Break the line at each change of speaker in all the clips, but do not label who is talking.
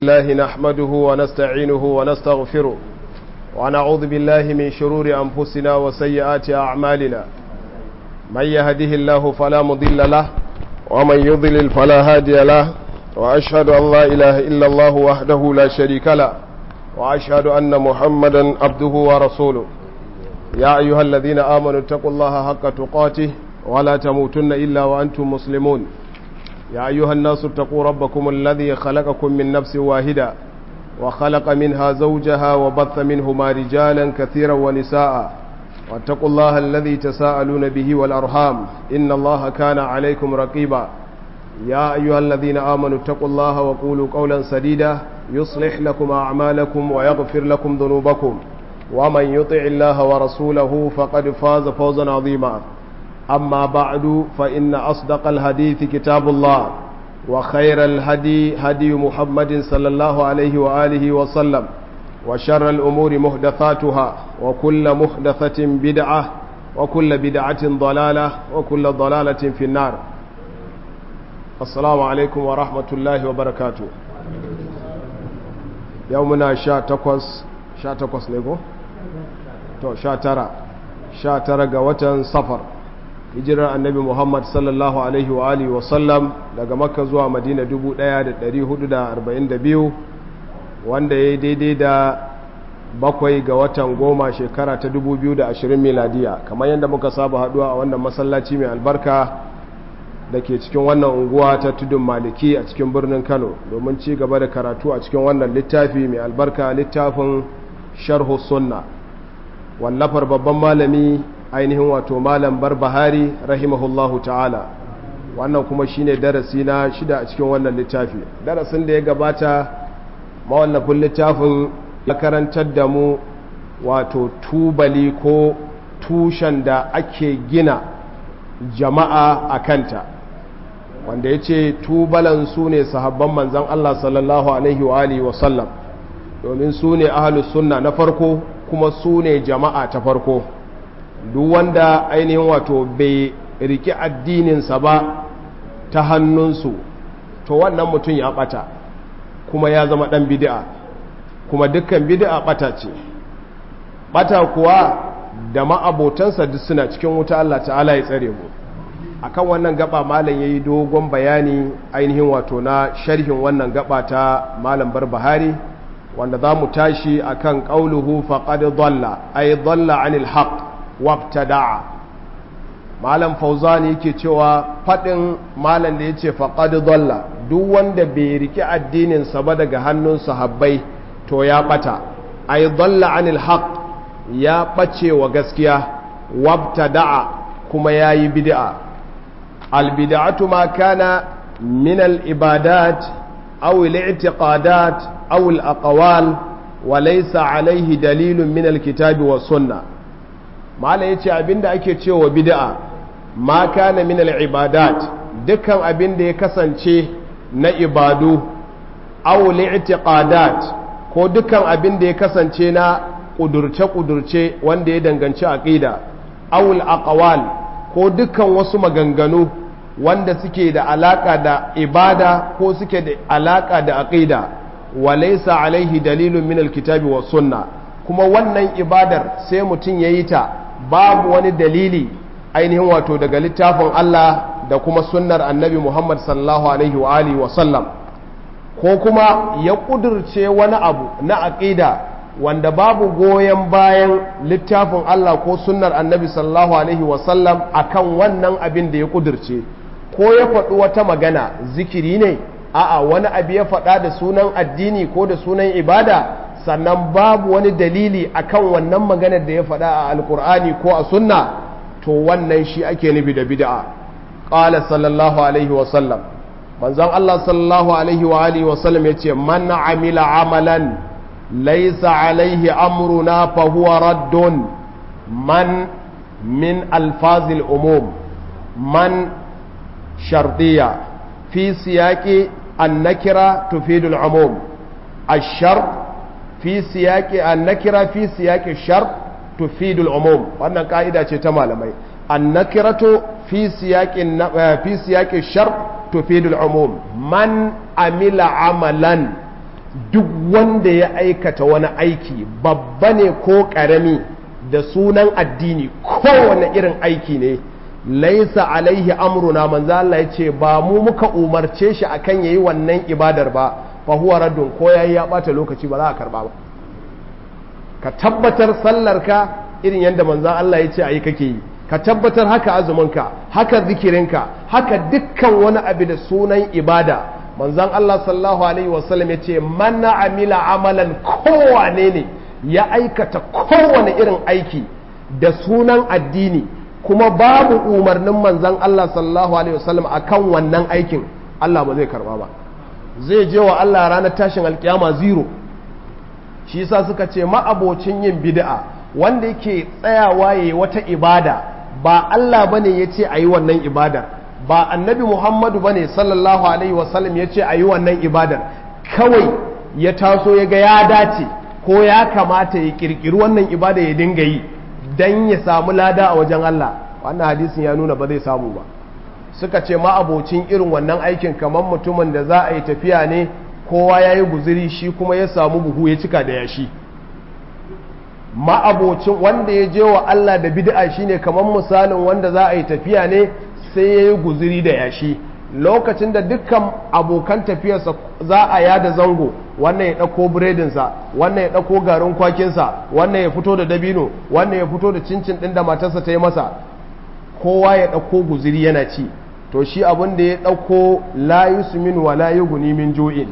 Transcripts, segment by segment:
الله نحمده ونستعينه ونستغفره ونعوذ بالله من شرور أنفسنا وسيئات أعمالنا من يهده الله فلا مضل له ومن يضلل فلا هادي له وأشهد أن لا إله إلا الله وحده لا شريك له وأشهد أن محمدا عبده ورسوله يا أيها الذين آمنوا اتقوا الله حق تقاته ولا تموتن إلا وأنتم مسلمون يا أيها الناس اتقوا ربكم الذي خلقكم من نفس واحدة وخلق منها زوجها وبث منهما رجالا كثيرا ونساء واتقوا الله الذي تساءلون به والأرحام إن الله كان عليكم رقيبا يا أيها الذين آمنوا اتقوا الله وقولوا قولا سديدا يصلح لكم أعمالكم ويغفر لكم ذنوبكم ومن يطع الله ورسوله فقد فاز فوزا عظيما أما بعد فإن أصدق الحديث كتاب الله وخير الهدي هدي محمد صلى الله عليه وآله وسلم وشر الأمور محدثاتها وكل محدثة بدعة وكل بدعة ضلالة وكل ضلالة في النار السلام عليكم ورحمة الله وبركاته يومنا شا تقوس شا تقوس نيكو تو شا ترى شا ترى قوة صفر hijirar annabi muhammad sallallahu alaihi wa alihi wasallam daga makka zuwa madina 1442 wanda ya yi daidai da bakwai ga watan goma shekara ta 2020 miladiya kamar yadda muka saba haduwa a wannan masallaci mai albarka da ke cikin wannan unguwa ta tudun maliki a cikin birnin kano domin ci gaba da karatu a cikin wannan littafi mai albarka littafin sharhu sunna wallafar babban malami ainihin wato malam barbahari rahimahullahu ta'ala wannan kuma shine darasi na shida a cikin wannan littafi darasin da ya gabata mawallafin littafin ya karantar da mu wato tubali ko tushen da ake gina jama'a a kanta wanda ya ce tubalan su ne sahabban manzan Allah sallallahu alaihi wa alihi wasallam domin su ne ahalus sunna na farko kuma su ne jama'a ta farko duk wanda ainihin wato bai riki addininsa ba ta hannunsu to wannan mutum ya bata kuma ya zama dan bid'a kuma dukkan bid'a bata ce bata kuwa da ma'abotansa duk suna cikin wuta Allah ta'ala ya tsare mu akan wannan gaba malam yayi dogon bayani ainihin wato na sharhin wannan gaba ta malam barbahari wanda za mu tashi akan qauluhu faqad dhalla ay dhalla anil haqq wabtada'a malam fauzani yake cewa fadin malam da yace faqad dalla duk wanda bai riki addinin sa ba daga hannun sahabbai to ya bata ay dalla anil haqq ya bace wa gaskiya wabtada'a kuma yayi bid'a al bid'atu ma kana min al ibadat aw al i'tiqadat aw al aqwal wa laysa alayhi dalilun min al kitabi was sunnah malam ya ce abinda ake cewa bid'a ma kana min al-ibadat dukkan abinda ya kasance na ibadu aw li'tiqadat ko dukkan abinda ya kasance na kudurce kudurce wanda ya danganci aqida aw al-aqwal ko dukkan wasu maganganu wanda suke da alaka da ibada ko suke da alaka da aqida walaysa alaihi dalilun min al-kitabi was sunna kuma wannan ibadar sai mutum yayi ta babu wani dalili ainihin wato daga littafin Allah da kuma sunnar annabi Muhammad sallallahu alaihi wa alihi wa sallam ko kuma ya kudurce wani abu na aqida wanda babu goyon bayan littafin Allah ko sunnar annabi sallallahu alaihi wa sallam akan wannan abin da ya kudurce ko ya faɗi wata magana zikiri ne a'a wani abu ya faɗa da sunan addini ko da sunan ibada sannan babu wani dalili akan wannan maganar da ya faɗa a alkur'ani ko a sunna to wannan shi ake nufi da bid'a qala sallallahu alaihi wa sallam manzon Allah sallallahu alaihi wa alihi wa sallam yace man amila amalan laysa alaihi amruna fa huwa raddun man min alfazil umum man shartiya fi siyaqi an-nakira tufidu al-umum الشرط fi siyaki annakira fi siyaki shar tufidul umum wannan ka'ida ce ta malamai annakiratu fi siyaki fi siyaki shar tufidul umum man amila amalan duk wanda ya aikata wani aiki babba ne ko ƙarami da sunan addini kowane irin aiki ne laisa alaihi amruna manzo Allah ya ce ba mu muka umarce shi akan yayi wannan ibadar ba fa huwa raddun ko yayi ya bata lokaci ba za a karba ba ka tabbatar sallarka irin yadda manzon Allah ya ce ayi kake yi ka tabbatar haka azuminka haka zikirinka haka dukkan wani abu da sunan ibada manzon Allah sallallahu alaihi wasallam ya ce man amila amalan kowane ne ya aikata kowane irin aiki da sunan addini kuma babu umarnin manzon Allah sallallahu alaihi wasallam akan wannan aikin Allah ba zai karba ba zai je wa Allah ranar tashin alkiyama zero shi yasa suka ce ma'abocin yin bid'a wanda yake tsayawa yayi wata ibada ba Allah bane yace ayi wannan ibadar ba annabi Muhammadu bane sallallahu alaihi wasallam yace ayi wannan ibadar kawai ya taso ya ga ya dace ko ya kamata ya kirkiri wannan ibada ya dinga yi dan ya samu lada a wajen Allah wannan hadisin ya nuna ba zai samu ba suka ce ma'abocin irin wannan aikin kamar mutumin da za a yi tafiya ne kowa ya yi guziri shi kuma ya samu buhu ya cika da yashi ma'abocin wanda ya je wa Allah da bid'a shine kamar misalin wanda za a yi tafiya ne sai ya yi guziri da yashi lokacin da dukkan abokan tafiyarsa za a yada zango wannan ya ɗauko biredinsa wannan ya ɗauko garin kwakinsa wannan ya fito da dabino wannan ya fito da cincin ɗin da matarsa ta yi masa kowa ya ɗauko guziri yana ci to shi abin da ya ɗauko la yusmin wa la yughni min ju'in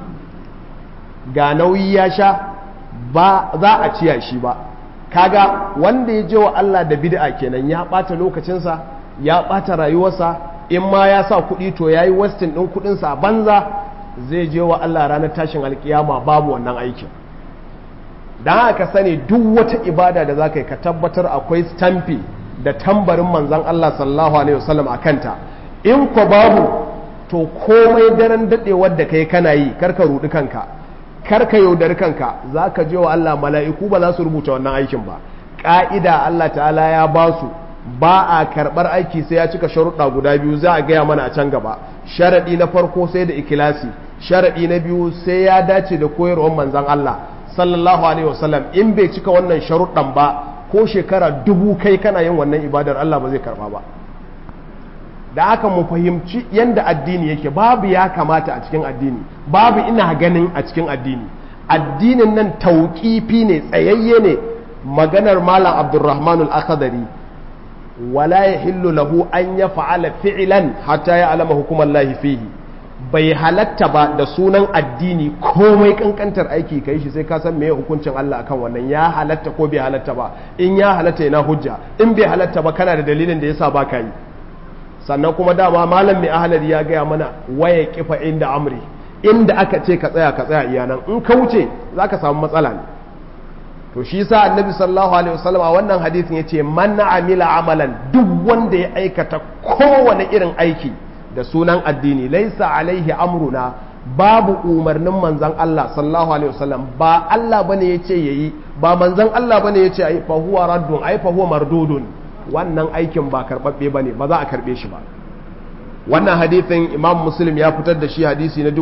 ga nauyi ya sha ba za a ciya shi ba kaga wanda ya je wa Allah da bid'a kenan ya ɓata lokacinsa ya ɓata rayuwarsa in ma ya sa kuɗi to ya yi westin ɗin kuɗinsa a banza zai je wa Allah ranar tashin alkiyama babu wannan aikin don haka sani duk wata ibada da za ka yi ka tabbatar akwai stamfi da tambarin manzan Allah sallallahu alaihi wasallam a kanta in ko babu to komai daren daɗewar da kai kana yi karka ruɗi kanka karka yaudari kanka za ka je wa Allah mala'iku ba za su rubuta wannan aikin ba ƙa'ida Allah ta'ala ya ba su ba a karɓar aiki sai ya cika sharuɗa guda biyu za a gaya mana a can gaba sharaɗi na farko sai da ikilasi sharaɗi na biyu sai ya dace da koyarwar manzan Allah sallallahu alaihi wasallam in bai cika wannan sharuɗan ba ko shekara dubu kai kana yin wannan ibadar Allah ba zai karɓa ba da haka mu fahimci yadda addini yake babu ya kamata a cikin addini babu ina ganin a cikin addini addinin nan tauƙifi ne tsayayye ne maganar malam abdurrahman al-akhdari wala yahillu lahu an ya fa'ala fi'lan hatta ya alama hukumar lahi fihi bai halatta ba da sunan addini komai kankantar aiki kai shi sai ka san meye hukuncin Allah akan wannan ya halatta ko bai halatta ba in ya halatta yana hujja in bai halatta ba kana da dalilin da yasa ba ka yi sannan kuma dama malam mai ahalari ya gaya mana waya kifa inda amri inda aka ce ka tsaya ka tsaya iyanan in ka wuce za ka samu matsala ne to shi sa annabi sallallahu alaihi wasallam a wannan hadisin yace man amila amalan duk wanda ya aikata kowane irin aiki da sunan addini laisa alaihi amruna babu umarnin manzon Allah sallallahu alaihi wasallam ba Allah bane yace yayi ba manzon Allah bane yace ai fa huwa raddun ai fa huwa mardudun wannan aikin ba karɓaɓɓe ba ne ba za a karɓe shi ba wannan hadithin imam muslim ya fitar da shi hadisi na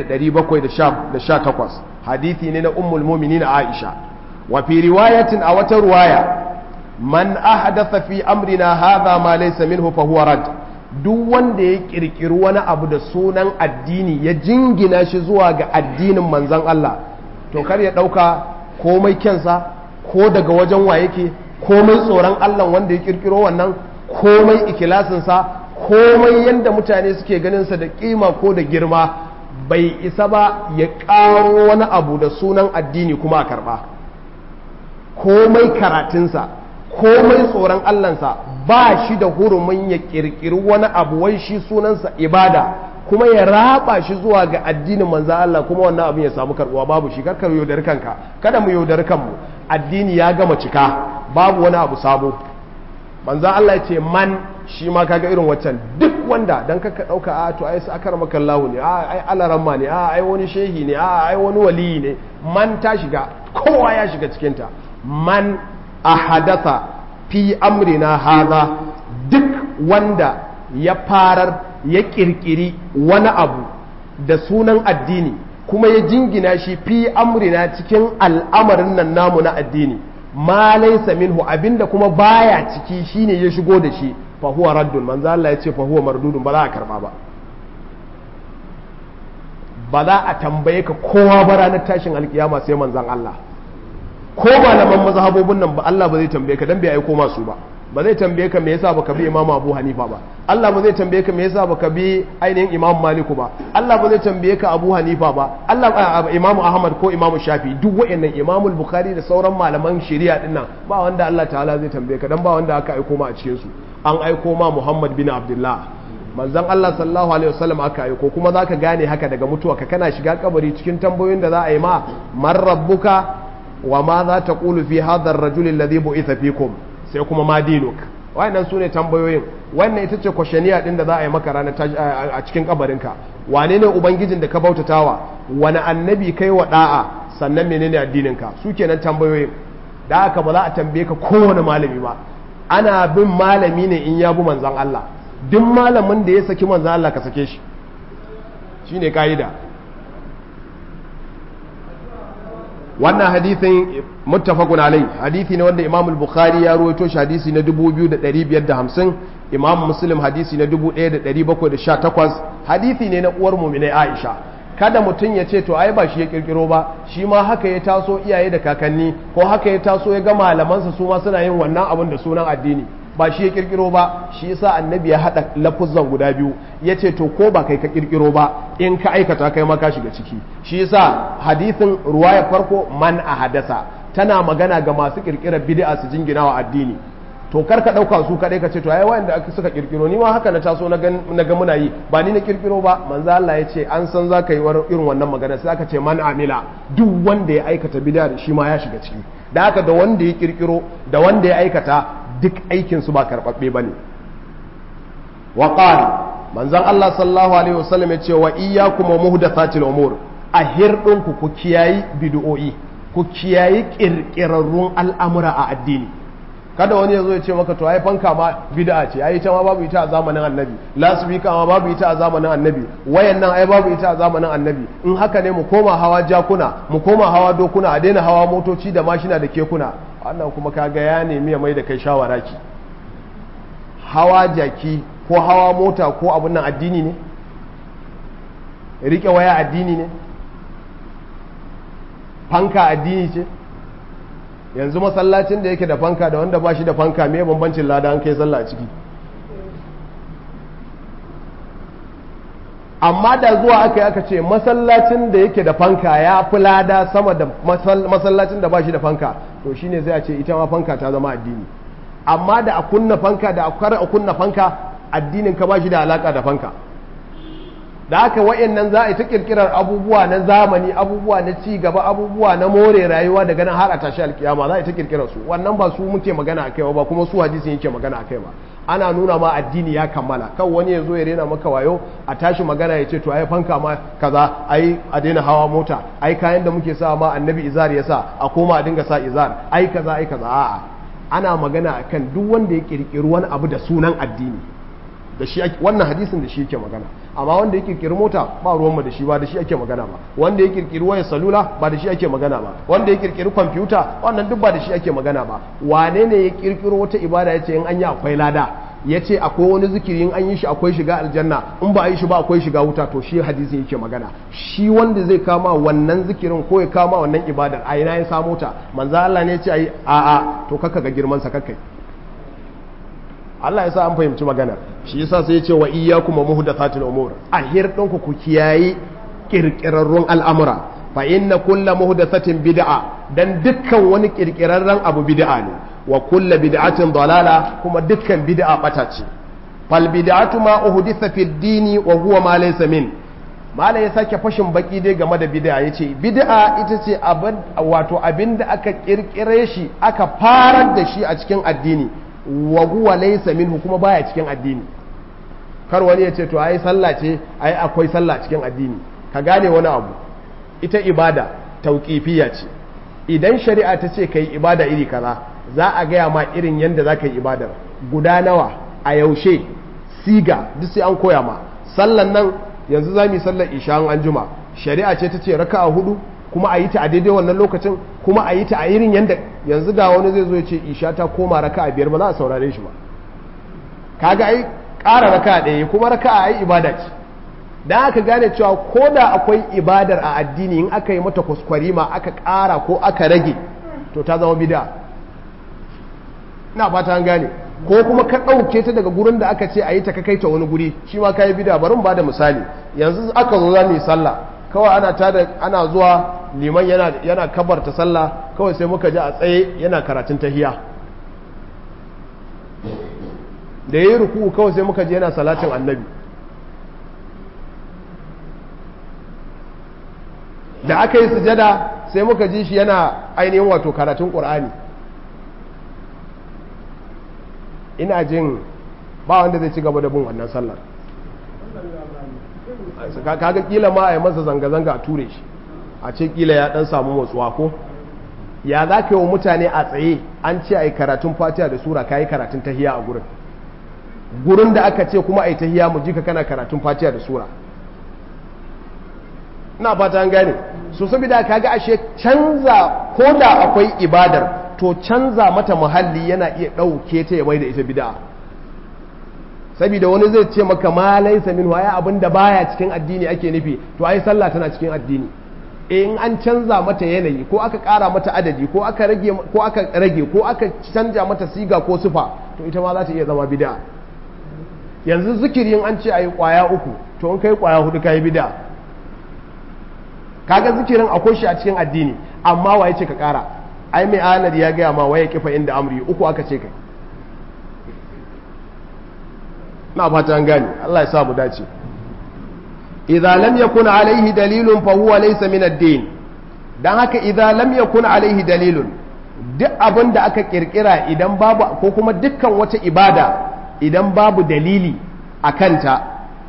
1718 hadithi ne na ummul muminin aisha wa fi riwayatin a wata ruwaya man ahdatha fi amrina hadha ma laysa minhu fa huwa rad duk wanda ya kirkiri wani abu da sunan addini ya jingina shi zuwa ga addinin manzon Allah to kar ya dauka komai kyansa ko daga wajen wa yake komai tsoron Allah wanda ya kirkiro wannan komai ikilasinsa komai yadda mutane suke ganinsa da kima ko da girma bai isa ba ya ƙaro wani abu da sunan addini kuma a karɓa komai karatunsa komai tsoron Allahnsa ba shi da hurumin ya kirkiri wani abu wai shi sunansa ibada kuma ya raba shi zuwa ga addinin manzo Allah kuma wannan abin ya samu karbuwa babu shi karkar yaudar kanka kada mu yaudar kanmu addini ya gama cika babu wani abu sabo manzan Allah ya ce man shi ma kaga irin waccan duk wanda dan kaka dauka a to ai akar makallahu ne a ai alaramma ne a ai wani shehi ne a ai wani waliyi ne man ta shiga kowa ya shiga cikin ta man ahadatha fi amrina hadha duk wanda ya farar ya kirkiri wani abu da sunan addini kuma ya jingina shi fi amrina cikin al'amarin nan namu na addini ma laysa minhu abinda kuma baya ciki shine ya shigo da shi fa huwa raddun manzo Allah ya ce fa huwa mardudun ba za a karba ba ba za a tambaye ka kowa ba ranar tashin alkiyama sai manzon Allah ko malaman mazhabobin nan ba Allah ba zai tambaye ka dan bai aiko masu ba ba zai tambaye ka me yasa baka bi Imam Abu Hanifa ba Allah ba zai tambaye ka me yasa baka bi ainihin Imam Maliku ba Allah ba zai tambaye ka Abu Hanifa ba Allah Imam Ahmad ko Imam Shafi duk wayannan Imam Bukhari da sauran malaman shari'a din nan ba wanda Allah ta'ala zai tambaye ka dan ba wanda aka aiko ma a cikin su an aiko ma Muhammad bin Abdullah manzon Allah sallallahu alaihi wasallam aka aiko kuma zaka gane haka daga mutuwa ka kana shiga kabari cikin tambayoyin da za a yi ma man rabbuka wa ma za ta qulu fi hadha ar-rajul alladhi bu'itha fikum sai kuma ma dinuk wayannan sune tambayoyin wannan ita ce kwashaniya din da za a yi maka ranar a cikin kabarinka wane ne ubangijin da ka bautatawa wani annabi kai wa da'a sannan menene addininka su kenan tambayoyin da haka ba za a tambaye ka kowane malami ba ana bin malami ne in ya bi manzon Allah duk malamin da ya saki manzon Allah ka sake shi shine kaida wannan hadithin muttafaqun alai hadithi ne wanda Imam al-Bukhari ya ruwaito shi hadisi na 2550 Imam Muslim hadisi na 1718 hadithi ne na uwar mu'mina Aisha kada mutum ya ce to ai ba shi ya kirkiro ba shi ma haka ya taso iyaye da kakanni ko haka ya taso ya ga malamansa su ma suna yin wannan abin da sunan addini ba shi ya kirkiro ba shi yasa annabi ya hada lafuzan guda biyu ya ce to ko ba kai ka kirkiro ba in ka aikata kai ma ka shiga ciki shi yasa hadithin ruwaya farko man a hadasa tana magana ga masu kirkirar bid'a su jingina wa addini to kar ka dauka su kadai ka ce to ai wanda aka suka kirkiro ni ma haka na taso na ga muna yi ba ni na kirkiro ba manzo Allah ya ce an san zaka yi irin wannan magana sai aka ce man amila duk wanda ya aikata bid'a shi ma ya shiga ciki da haka da wanda ya kirkiro da wanda ya aikata duk aikinsu ba karɓaɓɓe ba ne wa ƙari manzan Allah sallallahu alaihi wasallam ya ce wa iya kuma muhdathatil umur a hirɗinku ku kiyayi bid'o'i ku kiyayi ƙirƙirarrun al'amura a addini kada wani ya zo ya ce maka to ai fanka ma bid'a ce ai ita ma babu ita a zamanin annabi lasbika ma babu ita a zamanin annabi wayan nan ai babu ita a zamanin annabi in haka ne mu koma hawa jakuna mu koma hawa dokuna a daina hawa motoci da mashina da kekuna wannan kuma kaga ya nemi ya mai da kai shawara ki hawa jaki ko hawa mota ko abun nan addini ne rike waya addini ne fanka addini ce yanzu masallacin da yake da fanka da wanda ba shi da fanka me bambancin lada an kai sallah a ciki amma da zuwa aka yi aka ce masallacin da yake da fanka ya fi lada sama da masallacin da ba shi da fanka to shine zai a ce ita ma fanka ta zama addini amma da a kunna fanka da a kar a kunna fanka addinin ka ba shi da alaka da fanka da haka wa'annan za a yi ta kirkirar abubuwa na zamani abubuwa na ci gaba abubuwa na more rayuwa daga nan har a tashi alkiyama za a yi ta kirkirar su wannan ba su muke magana akai ba kuma su hadisin yake magana akai ba ana nuna ma addini ya kammala kan wani ya zo ya rena maka wayo a tashi magana ya ce to ai fanka ma kaza ai a daina hawa mota ai kayan da muke sa ma annabi izar ya sa a koma a dinga sa izar ai kaza ai kaza a'a ana magana akan duk wanda ya kirkiri wani abu da sunan addini da shi wannan hadisin da shi yake magana amma wanda ya kirkiri mota ba ruwanmu da shi ba da shi ake magana ba wanda ya kirkiri wayar salula ba da shi ake magana ba wanda ya kirkiri kwamfuta wannan duk ba da shi ake magana ba wane ne ya kirkiro wata ibada ya ce in an yi akwai lada ya ce akwai wani zikiri in an yi shi akwai shiga aljanna in ba a yi shi ba akwai shiga wuta to shi hadisin yake magana shi wanda zai kama wannan zikirin ko ya kama wannan ibadar a ina ya samo ta manzo Allah ne ya ce ai a'a to kaka ga girman sa kakkai Allah ya sa an fahimci magana shi yasa sai ya ce wa iyyakum wa muhdathatil umur a hirdin ku ku kiyayi kirkirarrun al'amura fa inna kullu muhdathatin bid'a dan dukkan wani kirkirarren abu bid'a ne wa kullu bid'atin dalala kuma dukkan bid'a bata ce fal bid'atu ma uhditha fid dini wa huwa ma laysa min malai ya sake fashin baki dai game da bid'a yace bid'a ita ce abin wato abinda aka kirkire shi aka farar da shi a cikin addini wa huwa laysa minhu kuma baya cikin addini kar wani ya ce to ai sallah ce ai akwai sallah cikin addini ka gane wani abu ita ibada tauqifiyya ce idan shari'a ta ce kai ibada iri kaza za a gaya ma irin yanda za ka yi ibadar guda nawa a yaushe siga duk sai an koya ma sallan nan yanzu za mu yi sallar isha an juma shari'a ce ta ce raka'a hudu kuma a yi ta a daidai wannan lokacin kuma a yi ta a irin yanda yanzu da wani zai zo ya ce isha ta koma raka'a biyar ba za a saurare shi ba kaga ai ƙara raka'a ɗaya kuma raka'a ai ibada ce dan aka gane cewa ko da akwai ibadar a addini in aka yi mata kwaskwarima aka ƙara ko aka rage to ta zama bid'a ina fata an gane ko kuma ka ɗauke ta daga gurin da aka ce a yi ta ka kai ta wani guri shi ma ka yi bida bari mu ba da misali yanzu aka zo za mu yi sallah kawai ana tada ana zuwa liman yana yana kabarta sallah kawai sai muka ji a tsaye yana karatun tahiya da yayi ruku kawai sai muka ji yana salatin annabi da aka yi sujada sai muka ji shi yana ainihin wato karatun qur'ani ina jin ba wanda zai ci gaba da bin wannan sallar kaga kila ma a yi masa zanga-zanga a ture shi a ce kila ya dan samu motsuwa ko ya za ka yi wa mutane a tsaye an ce a yi karatun fatiha da sura ka yi karatun tahiya a gurin gurin da aka ce kuma a yi tahiya mu ji ka kana karatun fatiha da sura ina fata an gane so saboda kaga ashe canza ko da akwai ibadar to canza mata muhalli yana iya ɗauke ta ya da ita bid'a saboda wani zai ce maka ma laisa min waya abin da baya cikin addini ake nufi to ai sallah tana cikin addini in an canza mata yanayi ko aka ƙara mata adadi ko aka rage ko aka rage ko aka canja mata siga ko sufa to ita ma za ta iya zama bid'a yanzu zikirin an ce ayi kwaya uku to in kai kwaya hudu kai bid'a kaga zikirin akwai shi a cikin addini amma waye ce ka ƙara ai mai anar ya gaya ma waye kifa inda amri uku aka ce kai na fata an gani Allah ya sa mu dace idza lam yakun alaihi dalilun fa huwa laysa min ad-din dan haka idza lam yakun alaihi dalilun duk abin da aka kirkira idan babu ko kuma dukkan wata ibada idan babu dalili a kanta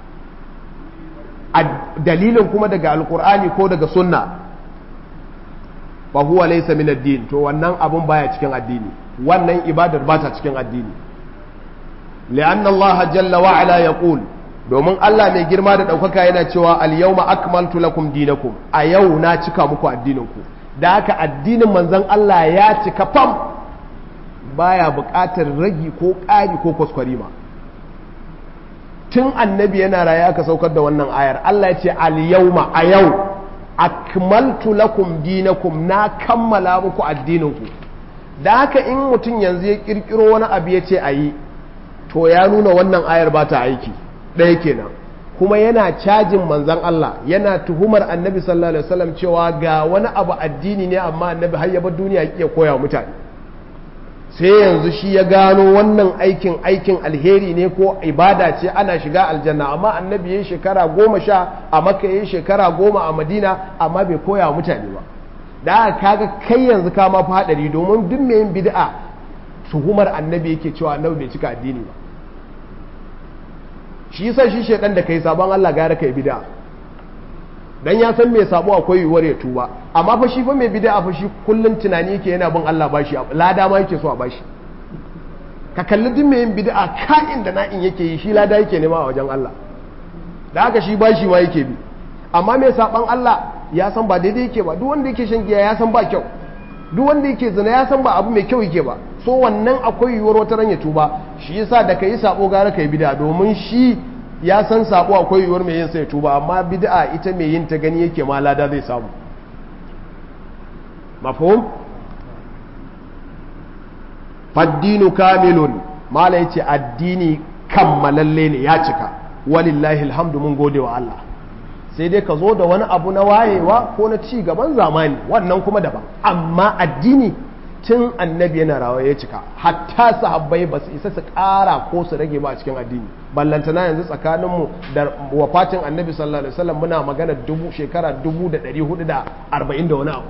dalilin kuma daga alkur'ani ko daga sunna fa huwa laysa min ad-din to wannan abun baya cikin addini wannan ibadar ba ta cikin addini li'anna Allah jalla wa ala yaqul domin Allah mai girma da daukaka yana cewa al-yawma akmaltu lakum dinakum a yau na cika muku addininku da haka addinin manzon Allah ya cika fam baya buƙatar ragi ko ƙari ko kwaskwarima tun annabi yana raye aka saukar da wannan ayar Allah ya ce al-yawma a yau akmaltu lakum dinakum na kammala muku addininku da haka in mutum yanzu ya kirkiro wani abu ya ce a yi to ya nuna wannan ayar ba ta aiki ɗaya kenan kuma yana cajin manzan Allah yana tuhumar annabi sallallahu alaihi wasallam cewa ga wani abu addini ne amma annabi har ya bar duniya ya koya mutane sai yanzu shi ya gano wannan aikin aikin alheri ne ko ibada ce ana shiga aljanna amma annabi ya shekara goma sha a maka ya shekara goma a madina amma bai koya wa mutane ba da aka kaga kai yanzu ka ma fi haɗari domin duk mai yin bid'a tuhumar annabi yake cewa annabi bai cika addini ba shi yasa shi shedan da kai sabon Allah gara kai bid'a dan ya san mai sabo akwai yiwuwar ya tuba amma fa shi fa mai bid'a fa shi kullun tunani yake yana bin Allah bashi lada ma yake so a bashi ka kalli duk mai yin bid'a ka'in da na'in yake yi shi lada yake nema a wajen Allah da haka shi bashi ma yake bi amma mai saban Allah ya san ba daidai yake ba duk wanda yake shan giya ya san ba kyau duk wanda yake zina ya san ba abu mai kyau yake ba so wannan akwai yiwuwar wata ran ya tuba shi yasa da kai sabo gara kai bid'a domin shi ya san sabo akwai yiwuwar mai yin sai tuba amma bid'a ita mai yin ta gani yake ma lada zai samu mafhum faddinu kamilun mala yace addini kammalalle ne ya cika walillahi alhamdu mun gode wa Allah sai dai ka zo da wani abu na wayewa ko na ci gaban zamani wannan kuma daban amma addini tun annabi yana rawa ya cika hatta sahabbai ba su isa su ƙara ko su rage ba a cikin addini ballantana yanzu tsakaninmu da wafatin annabi sallallahu alaihi wasallam muna magana dubu shekara dubu da ɗari hudu da arba'in da wani abu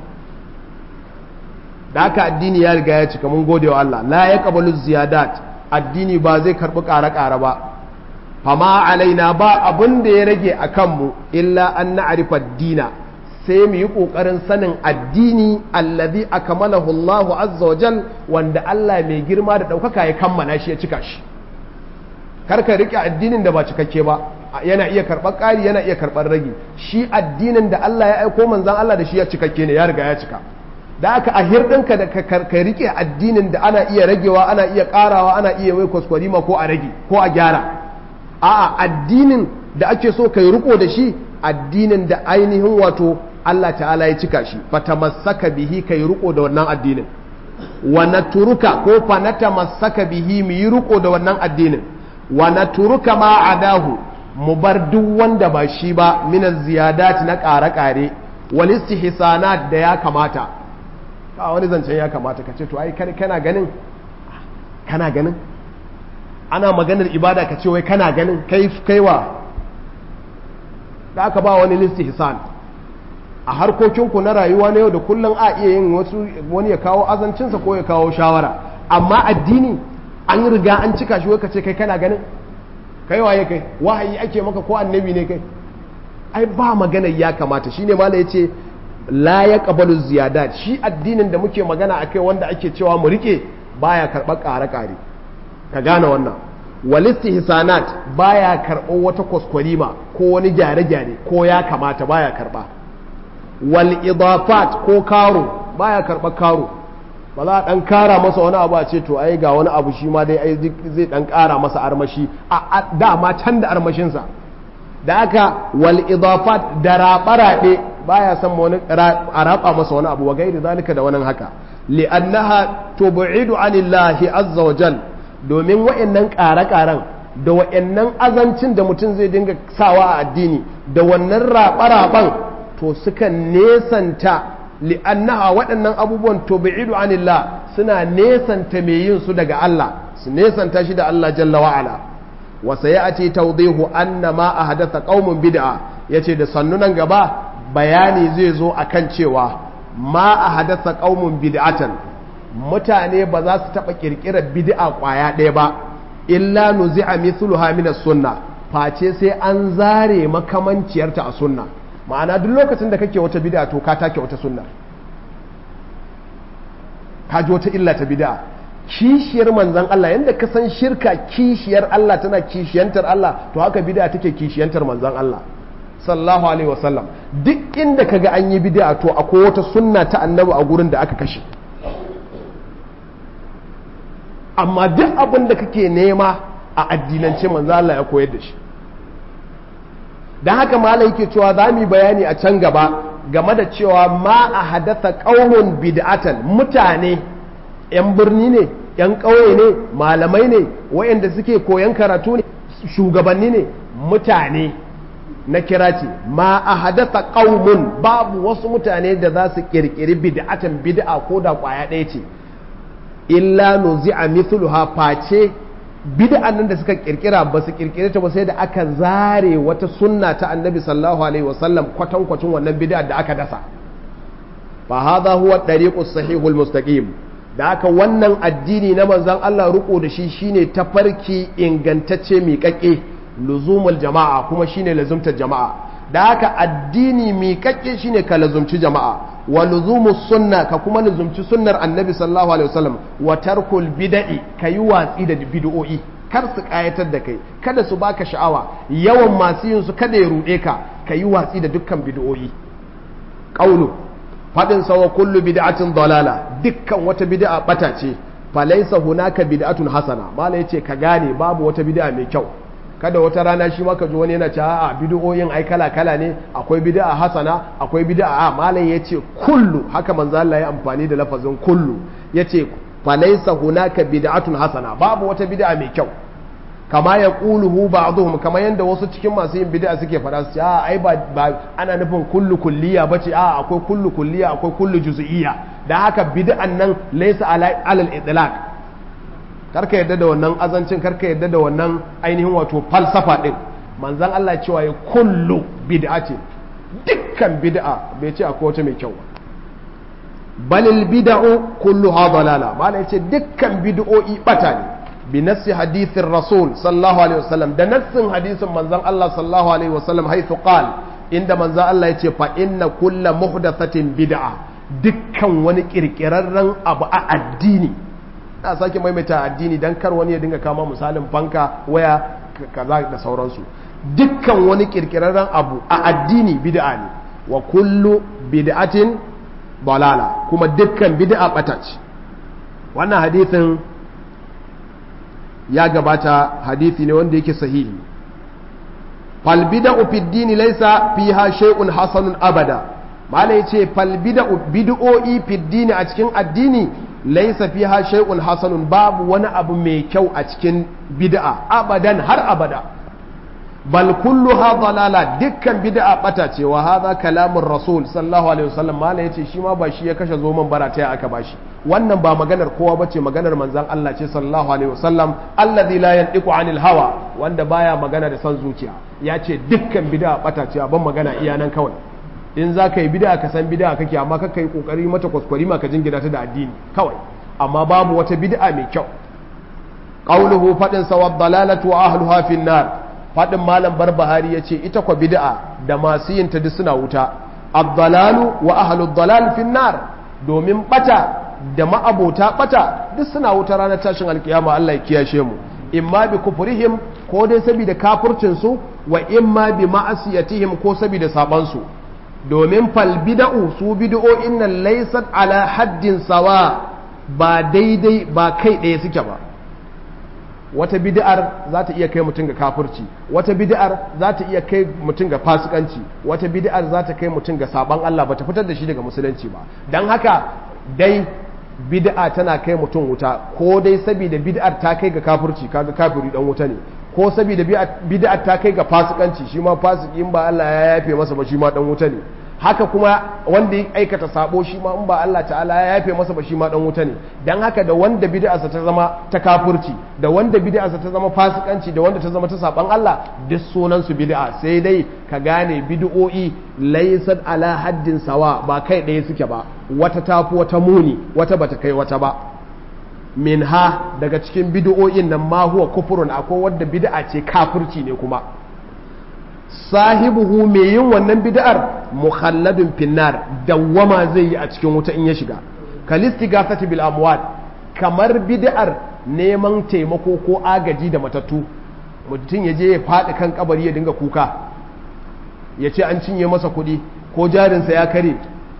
da haka addini ya riga ya cika mun gode wa Allah la ya kabalu ziyadat addini ba zai karɓi ƙara-ƙara ba fama alaina ba abin da ya rage a kanmu illa an na'arifa dina sai mu yi ƙoƙarin sanin addini allazi akmalahu Allah azza wa jal wanda Allah mai girma da ɗaukaka ya kammala shi ya cika shi karka rike addinin da ba cikakke ba yana iya karɓar ƙari yana iya karɓar ragi shi addinin da Allah ya aiko manzan Allah da shi ya cikakke ne ya riga ya cika da aka a hirɗinka da ka rike addinin da ana iya ragewa ana iya ƙarawa ana iya wai kwaskwarima ko a rage ko a gyara a'a addinin da ake so kai riko da shi addinin da ainihin wato Allah ta'ala ya cika shi fatamassaka bihi kai riko da wannan addinin wa naturuka ko fa natamassaka bihi mu yi riko da wannan addinin wa naturuka ma adahu mu bar duk wanda ba shi ba min ziyadat na ƙare-ƙare wal istihsanat da ya kamata ba wani zancen ya kamata ka ce to ai kana ganin kana ganin ana maganar ibada ka ce wai kana ganin kai kaiwa da aka ba wani istihsan a harkokinku na rayuwa na yau da kullum a iya yin wasu wani ya kawo azancinsa ko ya kawo shawara amma addini an riga an cika shi wai ka ce kai kana ganin kai waye kai wahayi ake maka ko annabi ne kai ai ba magana ya kamata shine mala yace la ya qabalu ziyadat shi addinin da muke magana akai wanda ake cewa mu rike baya karɓar ƙare-ƙare ka gane wannan walisti hisanat baya karɓar wata kwaskwarima ko wani gyare-gyare ko ya kamata baya karɓa wal idafat ko karo baya karɓar karo ba za a ɗan kara masa wani abu a ce to ai ga wani abu shi ma dai ai zai ɗan kara masa armashi a dama can da armashinsa da aka wal idafat da raɓe-raɓe baya san wani a raɓa masa wani abu wa gairi zalika da wani haka li'annaha tub'idu anillahi azza wa jal domin wa'annan ƙare-ƙaren da wa'annan azancin da mutum zai dinga sawa a addini da wannan raɓa-raɓan to suka nesanta li'annaha waɗannan abubuwan tub'idu anillah suna nesanta mai yin su daga Allah su nesanta shi da Allah jalla wa'ala wa sayati tawdihu anna ma ahdatha qaumun bid'a yace da sannunan gaba bayani zai zo akan cewa ma ahdatha qaumun bid'atan mutane ba za su taba kirkirar bid'a kwaya ɗaya ba illa nuzi'a mithluha min as-sunnah face sai an zare makamanciyarta a sunna ma'ana duk lokacin da kake wata bid'a to ka take wata sunna ka ji wata illa ta bid'a kishiyar manzan Allah yadda ka san shirka kishiyar Allah tana kishiyantar Allah to haka bid'a take kishiyantar manzan Allah sallallahu alaihi wasallam duk inda kaga an yi bid'a to akwai wata sunna ta annabi a gurin da aka kashe amma duk abin da kake nema a addinance manzan Allah ya koyar da shi dan haka malai yake cewa za mu bayani a can gaba game da cewa ma a hadatha qaumun bid'atan mutane 'yan birni ne 'yan ƙauye ne malamai ne wayanda suke koyan karatu ne shugabanni ne mutane na kira ce ma a hadatha ƙaumun babu wasu mutane da za su ƙirƙiri bid'atan bid'a ko da ƙwaya ɗaya ce illa nuzi'a mithluha face bid'an nan da suka ƙirƙira ba su ƙirƙire ta ba sai da aka zare wata sunna ta annabi sallallahu alaihi wasallam kwatankwacin wannan bid'a da aka dasa fa hadha huwa at-tariqus sahihul mustaqim da haka wannan addini na manzan Allah riko da shi shine tafarki ingantacce miƙaƙe luzumul jama'a kuma shine lazumtar jama'a da haka addini miƙaƙe shine ka lazumci jama'a wa luzumus sunna ka kuma lazumci sunnar annabi sallallahu alaihi wasallam wa tarkul bid'i kayi watsi da bid'o'i kar su kayatar da kai kada su baka sha'awa yawan masu yin su kada ya ruɗe ka kayi watsi da dukkan bid'o'i qaulu faɗin sawa kullu bid'atin dalala dukkan wata bid'a bata ce falaisa hunaka bid'atun hasana mala yace ka gane babu wata bid'a mai kyau kada wata rana shi maka ji wani yana cewa a bid'o'in ai kala kala ne akwai bid'a hasana akwai bid'a a malam yace kullu haka manzo Allah ya amfani da lafazin kullu yace falaisa hunaka bid'atun hasana babu wata bid'a mai kyau kama ya ƙuluhu ba'dhum kama yanda wasu cikin masu yin bid'a suke fara su a ai ba ana nufin kullu kulliya bace a akwai kullu kulliya akwai kullu juz'iyya da haka bid'an nan laysa alal itlaq karka yadda da wannan azancin karka yadda da wannan ainihin wato falsafa din manzon Allah cewa ya kullu bid'a ce dukkan bid'a bai ce akwai wata mai kyau balil bid'u kulluha dalala mala yace dukkan bid'o'i bata ne بنفس حديث الرسول صلى الله عليه وسلم ده نفس حديث من زن الله صلى الله عليه وسلم حيث قال عند من زن الله يتي فإن كل محدثة بدعة dukkan wani kirkirarren abu a addini na sake maimaita addini dan kar wani ya dinga kama misalin fanka waya kaza da sauransu dukkan wani kirkirarren abu a addini bid'a ne wa kullu bid'atin dalala kuma dukkan bid'a bata ce wannan hadithin ya gabata hadithi ne wanda yake sahihi fal bid'u fi dini laysa fiha shay'un hasanun abada malai yace fal bid'u bid'o'i fi dini a cikin addini laysa fiha shay'un hasanun babu wani abu mai kyau a cikin bid'a abadan har abada bal kulluha dalala dukkan bid'a bata ce wa hadha kalamur rasul sallallahu alaihi wasallam malai yace shi ma ba shi ya kashe zoman barata aka bashi wannan ba maganar kowa bace maganar manzon Allah ce sallallahu alaihi wasallam alladhi la yantiqu anil hawa wanda baya magana da son zuciya ya ce dukkan bid'a bata ce ban magana iya nan kawai in za ka yi bid'a ka san bid'a kake amma ka kai kokari mata kwaskwari ma ka jingina ta da addini kawai amma babu wata bid'a mai kyau qauluhu fadin sawad dalalatu wa ahluha fin nar fadin malam barbahari yace ita kwa bid'a da masu yin ta duk suna wuta ad-dalalu wa ahlud dalal fin nar domin bata da ma'abota bata duk suna wuta ranar tashin alkiyama Allah ya kiyashe mu imma bi kufrihim ko dai saboda kafircin su wa imma bi ma'asiyatihim ko saboda saban su domin fal bid'u su bid'o'in nan laysat ala haddin sawa ba daidai ba kai ɗaya suke ba wata bid'ar za ta iya kai mutum ga kafirci wata bid'ar za ta iya kai mutum ga fasikanci wata bid'ar za ta kai mutum ga saban Allah ba ta fitar da shi daga musulunci ba don haka dai bid'a tana kai mutum wuta ko dai saboda bid'ar ta kai ga kafirci kaga kafiri dan wuta ne ko saboda bid'ar ta kai ga fasikanci shi ma fasiki in ba Allah ya yafe masa ba shi ma dan wuta ne haka kuma wanda ya aikata sabo shi ma in ba Allah ta'ala ya yafe masa ba shi ma dan wuta ne dan haka da wanda bid'arsa ta zama ta kafirci da wanda bid'arsa ta zama fasikanci da wanda ta zama ta saban Allah duk sunan su bid'a sai dai ka gane bid'o'i laysat ala haddin sawa ba kai ɗaya suke ba wata tafi wata muni wata bata kai wata ba minha daga cikin bid'o'in nan ma huwa kufurun akwai wadda bid'a ce kafirci ne kuma sahibuhu mai yin wannan bid'ar mukhalladun finnar dawwama zai yi a cikin wuta in ya shiga kalisti gasati bil amwat kamar bid'ar neman taimako ko agaji da matattu mutum ya je ya faɗi kan kabari ya dinga kuka ya ce an cinye masa kuɗi ko jarinsa ya kare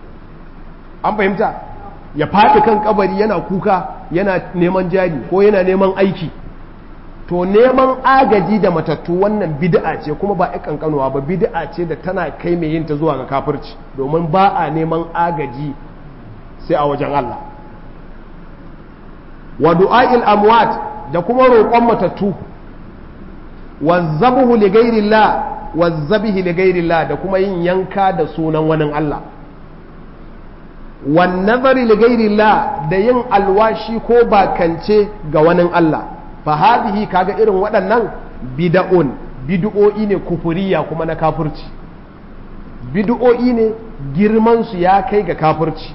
an fahimta ya faɗi kan kabari yana kuka yana neman jari ko yana neman aiki to neman agaji da matattu wannan bid'a ce kuma ba kankanuwa ba bid'a ce da tana kai mai yin ta zuwa ga kafirci domin ba a neman agaji sai a wajen Allah wa du'a'il amwat da kuma roƙon matattu wa zabuhu li ghairillah wa zabihi li ghairillah da kuma yin yanka da sunan wani Allah wa nazari li ghairillah da yin alwashi ko bakance ga wani Allah fa hadhihi kaga irin waɗannan bid'un bid'o'i ne kufuriya kuma na kafirci bid'o'i ne girman su ya kai ga kafirci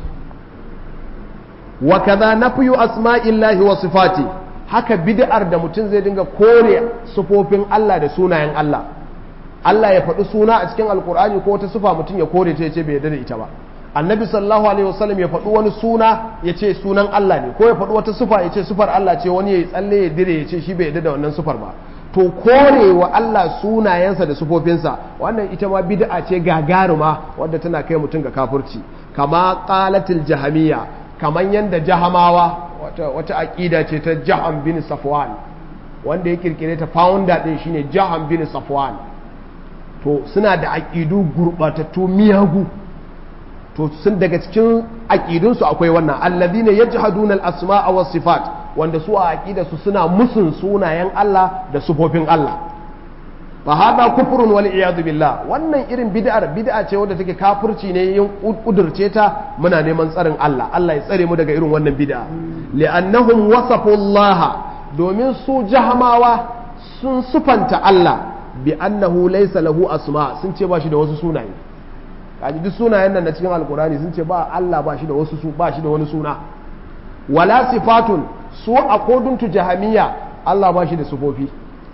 wa kaza nafyu asma'illahi wa sifati haka bid'ar da mutum zai dinga kore sufofin Allah da sunayen Allah Allah ya faɗi suna a cikin alkur'ani ko wata sufa mutum ya kore ta yace bai yarda da ita ba annabi sallallahu alaihi wasallam ya faɗi wani suna ya ce sunan Allah ne ko ya faɗi wata sufa ya ce sufar Allah ce wani ya tsalle ya dire ya ce shi bai yarda da wannan sufar ba to kore wa Allah sunayensa da sufofinsa wannan ita ma bid'a ce gagaruma wadda tana kai mutum ga kafirci kama qalatil jahamiyya kaman yanda jahamawa wata wata aqida ce ta jaham bin safwan wanda ya kirkire ta founder din shine jaham bin safwan to suna da aqidu gurbatattu miyagu to sun daga cikin aƙidunsu akwai wannan alladhina yajhaduna al-asma'a was sifat wanda su a aqidarsu suna musun sunayen Allah da sufofin Allah fa hada kufrun wal iyad billah wannan irin bid'ar bid'a ce wadda take kafirci ne yin kudurce ta muna neman tsarin Allah Allah ya tsare mu daga irin wannan bid'a li'annahum wasafu Allah domin su jahamawa sun sufanta Allah bi annahu laysa lahu asma sun ce ba shi da wasu sunaye kaji duk sunayen nan na cikin alkurani sun ce ba Allah ba shi da wasu su ba shi da wani suna wala sifatun su a koduntu jahamiya Allah ba shi da sufofi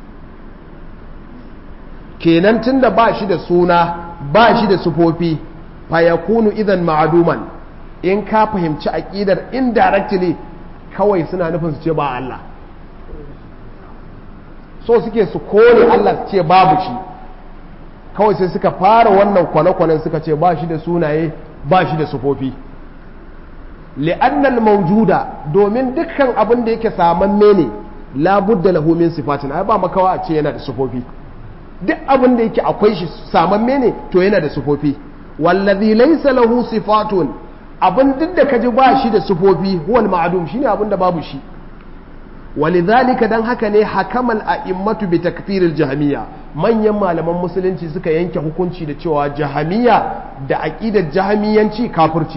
kenan tunda ba shi da suna ba shi da sufofi fa yakunu idan ma'aduman in ka fahimci aqidar indirectly kawai suna nufin su ce ba Allah so suke su kore Allah su ce babu shi kawai sai suka fara wannan kwane-kwanen suka ce ba shi da sunaye ba shi da sufofi li'annal maujuda domin dukkan abin da yake samamme ne labudda lahu min sifatin ai ba makawa a ce yana da sufofi duk abin da yake akwai shi samamme ne to yana da sufofi wallazi laysa lahu sifatun abin duk da kaji ba shi da sufofi huwal ma'dum shine abin da babu shi walidhalika dan haka ne hakamal a'immatu bi takfiril jahmiya manyan malaman musulunci suka yanke hukunci da cewa jahmiya da aqidar jahmiyanci kafirci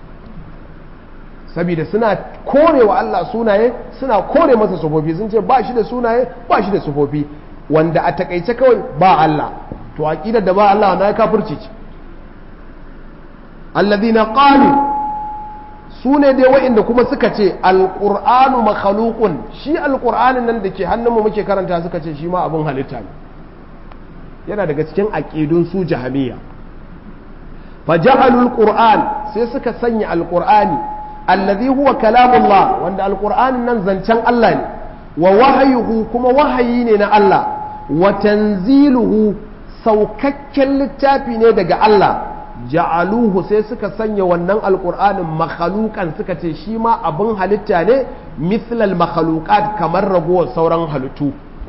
saboda suna korewa Allah sunaye suna kore masa sufofi sun ce ba shi da sunaye ba shi da sufofi wanda a takaice kawai ba Allah to aqidar da ba Allah na kafirci ce alladhina qalu sune dai wa'inda kuma suka ce alqur'anu makhluqun shi alqur'anin nan da ke hannunmu muke karanta suka ce shi ma abin halitta ne yana daga cikin aqidun su jahamiyya faja'alul qur'an sai suka sanya alqur'ani alladhi huwa kalamullah wanda alqur'anin nan zancen Allah ne wa wahayuhu kuma wahayi ne na Allah wa tanziluhu saukakken littafi ne daga Allah ja'aluhu sai suka sanya wannan alqur'anin makhluqan suka ce shi ma abin halitta ne mithlal makhluqat kamar ragowar sauran halittu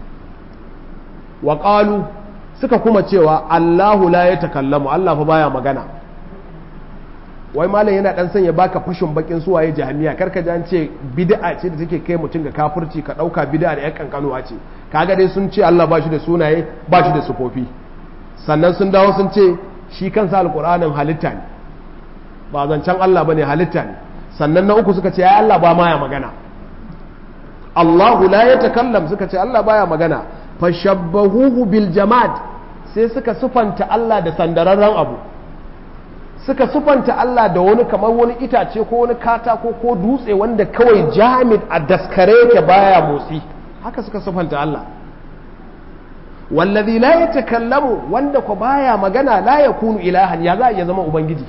wa qalu suka kuma cewa Allahu la yatakallamu Allah fa baya magana wai malam yana dan sanya baka fashin bakin suwaye jahamiya karka ji an ce bid'a ce da take kai mutum ga kafirci ka dauka bid'a da yan kankanuwa ce kaga dai sun ce Allah ba shi da sunaye ba shi da sufofi sannan sun dawo sun ce shi kansa alqur'anin halitta ne ba zancen Allah bane halitta ne sannan na uku suka ce ya Allah ba ma ya magana Allahu la yatakallam suka ce Allah baya magana fashabbahuhu bil jamad sai suka sufanta Allah da sandararren abu suka sufanta Allah da wani kamar wani itace ko wani katako ko dutse wanda kawai jamid a daskare yake baya motsi haka suka sufanta Allah wallazi la yatakallamu wanda ko baya magana la yakunu ilahan ya za ya zama ubangiji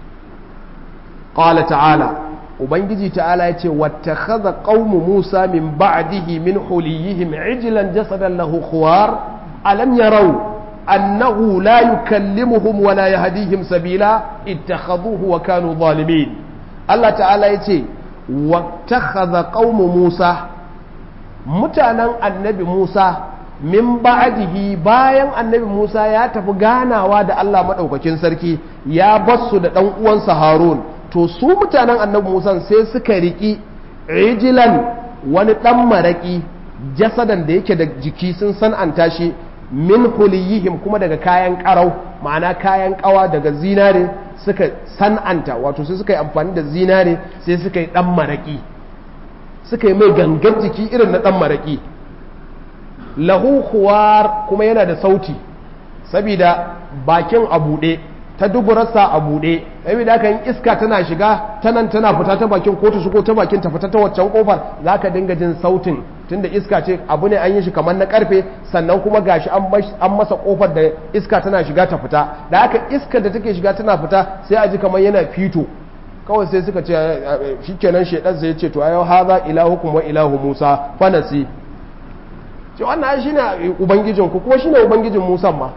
qala ta'ala ubangiji ta'ala yace wattakhadha qaumu musa min ba'dihi min huliyihim ijlan jasadan lahu khuwar alam yarau أنه لا يكلمهم ولا يهديهم سبيلا اتخذوه وكانوا ظالمين الله تعالى يتي واتخذ قوم موسى متانا النبي موسى min ba'dihi bayan annabi Musa ya tafi ganawa da Allah madaukakin sarki ya basu da dan uwansa Harun to su mutanen annabi Musa sai suka riki ijilan wani dan maraki jasadan da yake da jiki sun san'anta shi min huliyihim kuma daga kayan karau ma'ana kayan kawa daga zinare suka san'anta wato sai suka yi amfani da zinare sai suka yi dan maraki suka yi mai gangan jiki irin na dan maraki lahu khuwar kuma yana da sauti saboda bakin a buɗe ta duburarsa a buɗe saboda haka in iska tana shiga ta nan tana fita ta bakin ko ta shigo ta bakin ta fita ta waccan kofar za ka dinga jin sautin tunda iska ce abu ne an yi shi kamar na karfe sannan kuma gashi an masa kofar da iska tana shiga ta fita da haka iskar da take shiga tana fita sai a ji kamar yana fito kawai sai suka ce shikenan shedan sai ya ce to ayo haza ilahukum wa ilahu musa fanasi ce wannan shine ubangijin ku kuma shine ubangijin musa ma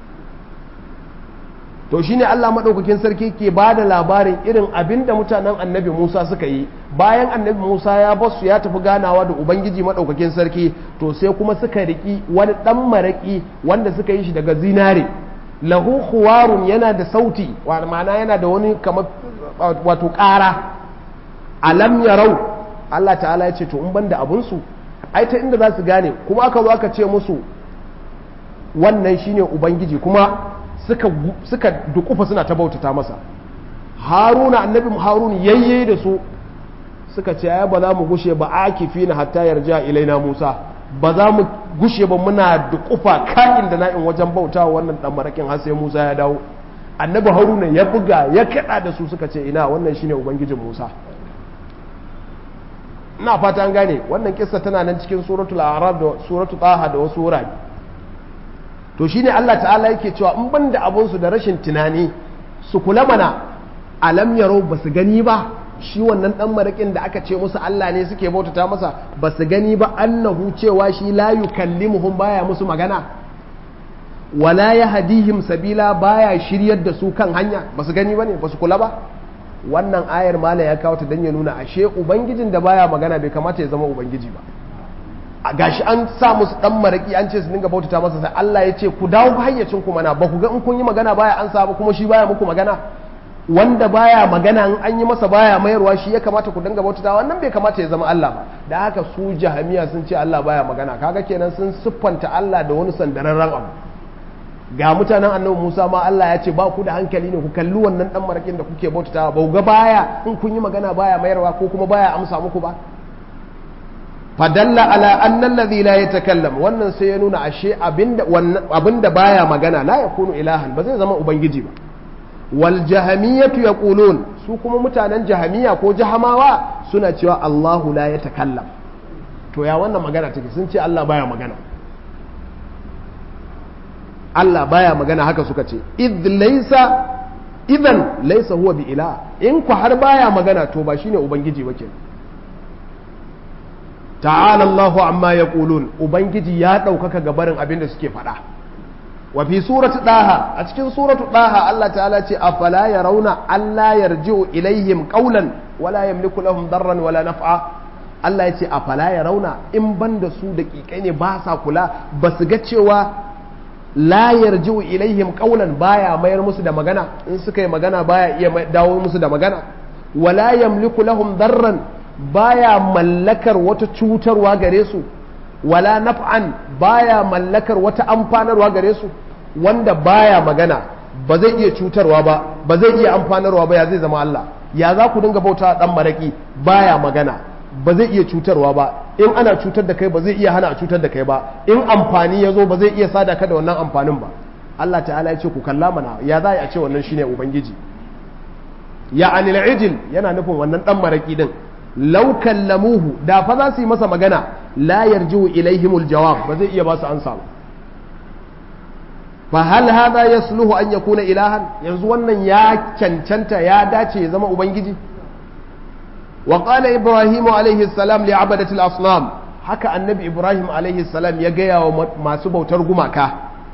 to shine Allah madaukakin sarki ke ba da labarin irin abin da mutanen annabi Musa suka yi bayan annabi Musa ya basu ya tafi ganawa da ubangiji madaukakin sarki to sai kuma suka riki wani dan maraki wanda suka yi shi daga zinare lahu khuwarun yana da sauti ma'ana yana da wani kamar wato ƙara alam yarau Allah ta'ala ya ce to in banda abun su ai ta inda za su gane kuma aka zo aka ce musu wannan shine ubangiji kuma suka suka dukufa suna ta bautata masa haruna annabi harun yayye da su suka ce ya ba za mu gushe ba akifi na hatta yarja ilaina musa ba za mu gushe ba muna dukufa ka'in da na'in wajen bauta wannan dan marakin har sai musa ya dawo annabi haruna ya buga ya kada da su suka ce ina wannan shine ubangijin musa ina fata an gane wannan kissa tana nan cikin suratul a'raf da suratul taha da wasu wurare to shine Allah ta'ala yake cewa in ban da abunsu da rashin tunani su kula mana alam yaro ba su gani ba shi wannan dan marakin da aka ce musu Allah ne suke bautata masa ba su gani ba annahu cewa shi la yukallimuhum baya musu magana wala yahdihim sabila baya shiryar da su kan hanya basu gani bane basu kula ba wannan ayar mala ya kawo ta dan ya nuna ashe ubangijin da baya magana bai kamata ya zama ubangiji ba a gashi an sa musu dan maraki an ce su dinga bautata masa sai Allah ya ce ku dawo hayyacin ku mana ba ku ga in kun yi magana baya an sa ba kuma shi baya muku magana wanda baya magana in an yi masa baya mayarwa shi ya kamata ku dinga bautata wannan bai kamata ya zama Allah ba da haka su jahamiya sun ce Allah baya magana kaga kenan sun siffanta Allah da wani sandararren abu ga mutanen annabi Musa ma Allah ya ce ba ku da hankali ne ku kalli wannan dan marakin da kuke bautatawa ba ga baya in kun yi magana baya mayarwa ko kuma baya amsa muku ba fadalla ala anna alladhi la yatakallam wannan sai ya nuna ashe abinda abinda baya magana la yakunu ilahan ba zai zama ubangiji ba wal jahamiyatu yaqulun su kuma mutanen jahamiya ko jahamawa suna cewa Allahu la yatakallam to ya wannan magana take sun ce Allah baya magana Allah baya magana haka suka ce id laysa idan laysa huwa bi ila in ku har baya magana to ba shine ubangiji ba kenan ta'ala Allahu amma yaqulun ubangiji ya ɗaukaka gabarin abin da suke faɗa wa fi surati daha a cikin suratu daha Allah ta'ala ce afala yarawna alla yarji'u ilaihim qawlan wala yamliku lahum darran wala naf'a Allah ya ce afala yarawna in banda su daƙiƙai ne ba sa kula ba su ga cewa la yarji'u ilaihim qawlan baya mayar musu da magana in suka yi magana baya iya dawo musu da magana wala yamliku lahum darran baya mallakar wata cutarwa gare su wala naf'an baya mallakar wata amfanarwa gare su wanda baya magana ba zai iya cutarwa ba ba zai iya amfanarwa ba ya zai zama Allah ya za ku dinga bauta dan maraki baya magana ba zai iya cutarwa ba in ana cutar da kai ba zai iya hana a cutar da kai ba in amfani ya zo ba zai iya sada ka da wannan amfanin ba Allah ta'ala ya ce ku kalla mana ya za a ce wannan shine ubangiji ya anil ijil yana nufin wannan dan maraki din law kallamuhu da fa za su yi masa magana la yarji'u ilaihimul jawab ba zai iya ba su ansa ba fa hal hadha yasluhu an yakuna ilahan yanzu wannan ya cancanta ya dace ya zama ubangiji wa qala ibrahim alaihi salam li abadati al-asnam haka annabi ibrahim alaihi salam ya gaya wa masu bautar gumaka